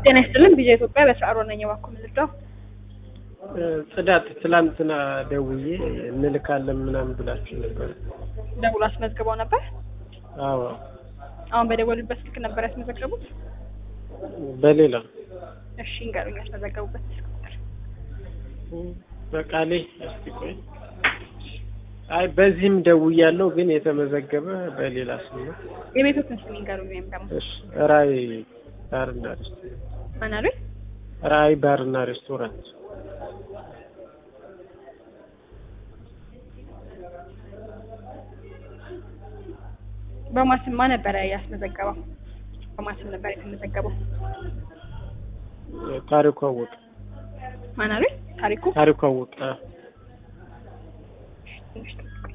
ጤና ይስጥልን ቪዥን ኢትዮጵያ በስራ ነኝ። እባክዎ ምን ልርዳው? ጽዳት ትላንትና ደውዬ እንልካለን ምናምን ብላችሁ ነበር። ደውሎ አስመዝግበው ነበር? አዎ አሁን በደወሉበት ስልክ ነበር ያስመዘገቡት? በሌላ እሺ እንገሩኝ፣ ያስመዘገቡበት ስልክ ቁጥር። በቃሌ እስቲ ቆይ። አይ በዚህም ደውያለሁ፣ ግን የተመዘገበ በሌላ ስም ነው። የቤቶትን ስም ይንገሩኝ። ወይም ደግሞ እሺ ራይ ባርና ሬስቶራንት፣ ማን አሉኝ? ራይ ባርና ሬስቶራንት። በማስማ ነበረ ያስመዘገበው? በማስም ነበር የተመዘገበው? ታሪኩ አወቀ። ማን አሉኝ? ታሪኩ ታሪኩ አወቀ። ትንሽ ጠብቁኝ።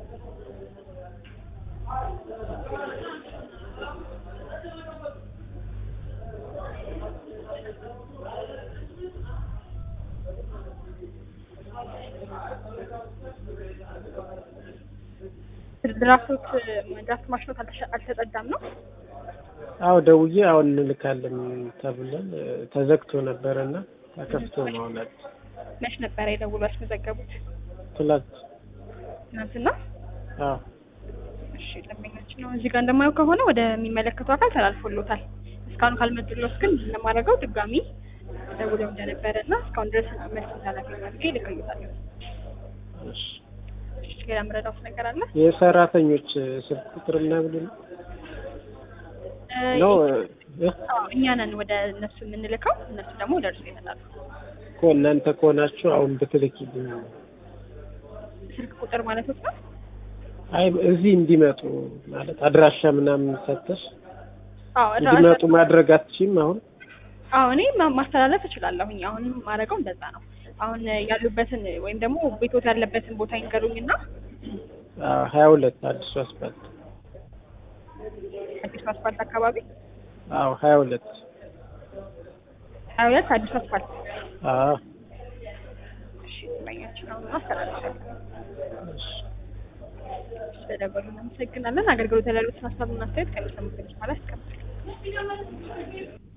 ድራፍቶች ድራፍት ማሽኖት አልተሸ- አልተጸዳም ነው? አዎ ደውዬ አሁን እንልካለን ተብለን ተዘግቶ ነበረና ተከፍቶ ነው አሁን አዲስ መች ነበረ የደውሎ ያስመዘገቡት? ትላንት። ትናንትና? አዎ እሺ ደንበኛችን ነው። እዚህ ጋር እንደማየው ከሆነ ወደሚመለከቱ አካል ተላልፎሎታል። እስካሁን ካልመጡሎት ግን እንደማደርገው ድጋሚ ደውለው እንደነበረ እና እስካሁን ድረስ መልስ እንዳላገኙ አድርጌ እልክልዎታለሁ። እሺ። እሺ ሌላ የምረዳዎት ነገር አለ? የሰራተኞች ስልክ ቁጥር ምናምን ነው ነው እ? አዎ እኛ ነን ወደ እነሱ የምንልከው፣ እነሱ ደግሞ ወደ እርሱ ይመጣሉ። እኮ እናንተ ከሆናችሁ አሁን ብትልኪልኝ። ስልክ ቁጥር ማለት ነው። አይ እዚህ እንዲመጡ ማለት አድራሻ ምናምን ሰተሽ አዎ እንዲመጡ ማድረግ አትችይም አሁን? አዎ እኔ ማ- ማስተላለፍ እችላለሁኝ። አሁን ማድረገው እንደዛ ነው። አሁን ያሉበትን ወይም ደግሞ ቤቶት ያለበትን ቦታ ይንገሩኝና አዎ ሀያ ሁለት አዲሱ አስፋልት። አዲሱ አስፋልት አካባቢ አዎ ሀያ ሁለት ሀያ ሁለት አዲሱ አስፋልት አዎ እሺ ደንበኛችን አሁን አስተላልፋለሁ። እሺ። ስለደወሉ እናመሰግናለን። አገልግሎት ያሉትን ሀሳብና አስተያየት ከሚሰሙት በኋላ ያስቀምጣል።